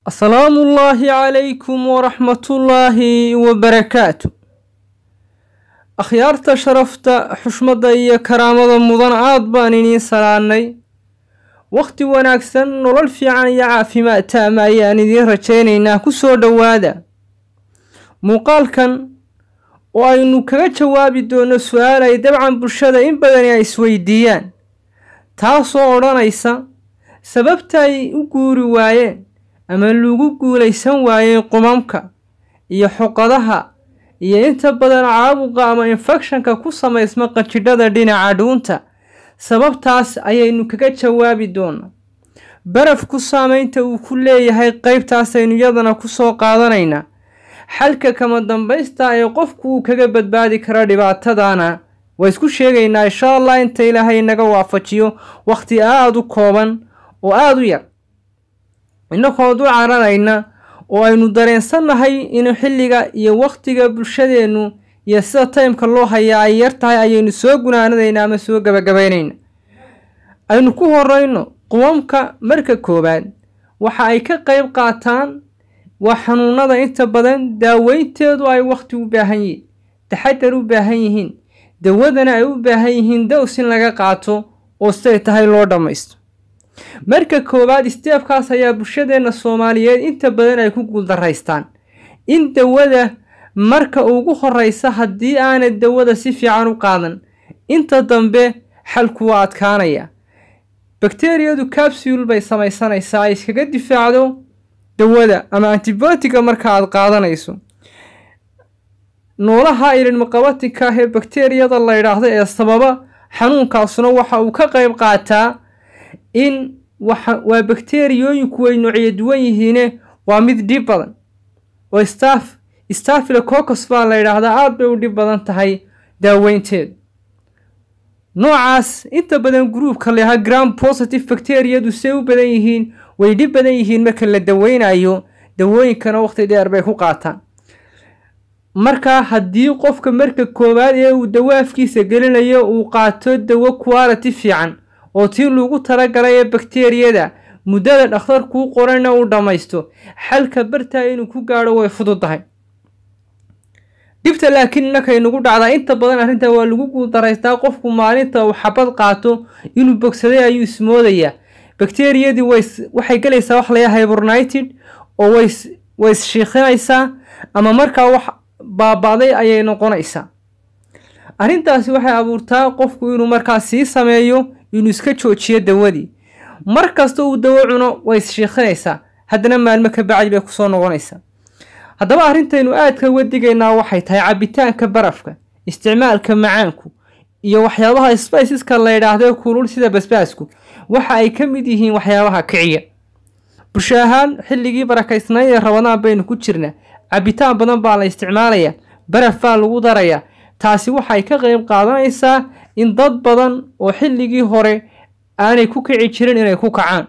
asalaamu ullaahi calaykum waraxmatullaahi wabarakaatu akhyaarta sharafta xushmadda iyo karaamada mudan aad baan iniin salaannay wakhti wanaagsan nolol fiican iyo caafimaad taama ayaan idiin rajaynaynaa ku soo dhowaada muuqaalkan oo aynu kaga jawaabi doono su-aal ay dabcan bulshada in badani ay isweydiiyaan taasoo odhanaysa sababta ay u guuri waayeen ama lagu guulaysan waayey qumamka iyo xoqadaha iyo inta badan caabuqa ama infekshanka ku samaysma qanjidhada dhinaca dhuunta sababtaas ayaynu kaga jawaabi doonaa barafku saameynta uu ku leeyahay qeybtaasaynu iyadana kusoo qaadanaynaa xalka kama dambaysta ee qofku uu kaga badbaadi karo dhibaatadana waa isku sheegaynaa insha allah inta ilaahay naga waafajiyo wakhti aada u kooban oo aada u yar innagoo du caranayna oo aynu dareensannahay in xilliga iyo wakhtiga bulshadeennu iyo sida taymka loo hayaa ay yar tahay ayaynu soo gunaanadaynaa ama soo gabagabaynayna aynu ku horeyno qumamka marka koowaad waxa ay ka qeyb qaataan waa xanuunada inta badan daaweynteedu ay wakhti u baahan yihiin taxadar u baahan yihiin dawadana ay u baahan yihiin dows in laga qaato oo siday tahay loo dhammaysto marka koowaad isteebkaas ayaa bulshadeenna soomaaliyeed inta badan ay ku guuldaraystaan in dawada marka ugu horeysa haddii aanad dawada si fiican u qaadan inta dambe xalku waa adkaanaya bakteriyadu capsule bay samaysanaysaa ay iskaga difaacdo dawada ama antibiotiga marka aad qaadanayso noolaha ilinmaqabatinka ah ee bakteriyada la yidhaahdo ee sababa xanuunkaasuna waxa uu ka qeyb qaataa in waa bakteriyooyinku way noocyo duwan yihiine waa mid dhib badan oo staff stafilococos baa la yidhaahdaa aada bay u dhib badan tahay daaweynteedu noocaas inta badan gruubka layahaa gram positive bacteriyadu say u badan yihiin way dhib badan yihiin marka la daweynayo dawooyinkana waqti dheer bay ku qaataan markaa haddii qofka marka koowaad ee uu dawo afkiisa gelinayo uu qaato dawo quality fiican oo tii lagu talagalay ee bakteriyada muddada dhakhtarkuu qorana uu dhammaysto xalka bartaa inuu ku gaadho way fududahay dhibta laakiin innakay nagu dhacdaa inta badan arrintaa waa lagu guuldaraystaa qofku maalinta uu xabad qaato inuu bogsaday ayuu ismoodayaa bakteriyadii waxay gelaysaa wax layaa hibernited oo way isshiikhinaysaa ama markaa wax baaba'day ayay noqonaysaa arrintaasi waxay abuurtaa qofku inuu markaa sii sameeyo inuu iska joojiyo dawadii mar kasta uu dawo cuno way isshiikhinaysaa haddana maalmo ka bacdi bay kusoo noqonaysaa haddaba arrintaynu aadka uga digaynaa waxay tahay cabitaanka barafka isticmaalka macaanku iyo waxyaabaha spiceska la yidhaahdo kulul sida basbaasku waxa ay ka mid yihiin waxyaabaha kiciya bulsho ahaan xilligii barakaysnayd ee rabadaan baynu ku jirnaa cabitaan badan baa la isticmaalayaa baraf baa lagu darayaa taasi waxay ka qeyb qaadanaysaa in dad badan oo xilligii hore aanay ku kici jirin inay ku kacaan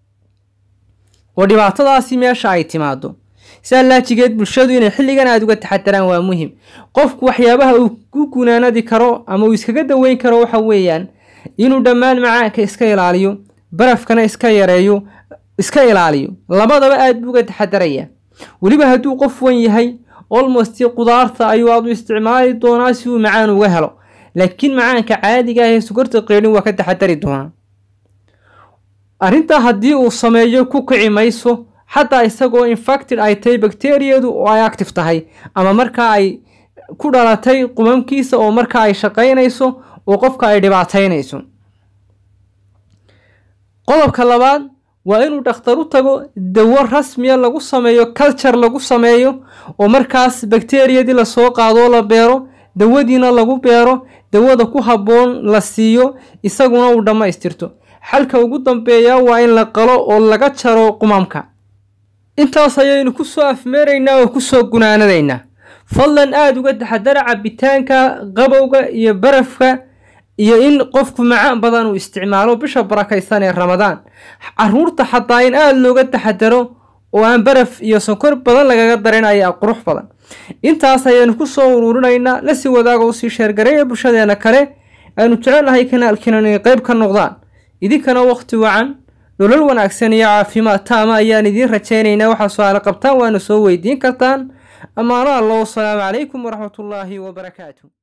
oo dhibaatadaasi meesha ay timaado sidaa laajigeed bulshadu inay xilligan aada uga taxadaraan waa muhim qofku waxyaabaha uu ku gunaanadi karo ama uu iskaga daweyn karo waxa weeyaan inuu dhammaan macaanka iska ilaaliyo barafkana iska yareeyo iska ilaaliyo labadaba aada buu uga taxadaraya weliba hadduu qof wan yahay olmost qudaarta ayuu aad u isticmaali doonaa si uu macaan uga helo laakiin macaanka caadiga ah ee sugarta qeydhin waa ka taxadari doonaa arrintaa haddii uu sameeyo ku kici mayso xataa isagoo infacted ay tahay bakteriyadu oo ay active tahay ama markaa ay ku dhalatay qumamkiisa oo markaa ay shaqaynayso oo qofka ay dhibaataynayso qodobka labaad waa inuu dhakhtar u tago dawo rasmiya lagu sameeyo culture lagu sameeyo oo markaas bakteriyadii lasoo qaadoo la beero dawadiina lagu beero dawada ku habboon la siiyo isaguna uu dhammaystirto xalka ugu dambeeya waa in la qalo oo laga jaro qumamka intaas ayaynu ku soo afmeeraynaa oo kusoo gunaanadaynaa fadlan aada uga taxadara cabitaanka qabowga iyo barafka iyo in qofku macaan badan uu isticmaalo bisha barakaysan ee ramadaan caruurta xataa in aada looga taxadaro oo aan baraf iyo sonkor badan lagaga darin ayaa qurux badan intaas ayaynu ku soo uruurinaynaa lasii wadaaga usii sheergareeya bulshadeena kale aynu jecelnahay kanaalkiinan inay qeyb ka noqdaan idinkana wakhti wacan nolol wanaagsan iyo caafimaad taama ayaan idiin rajaynaynaa waxaa su-aale qabtaan waana soo weydiin kartaan ammaano alla wasalaamu calaykum waraxmatullaahi wabarakaatu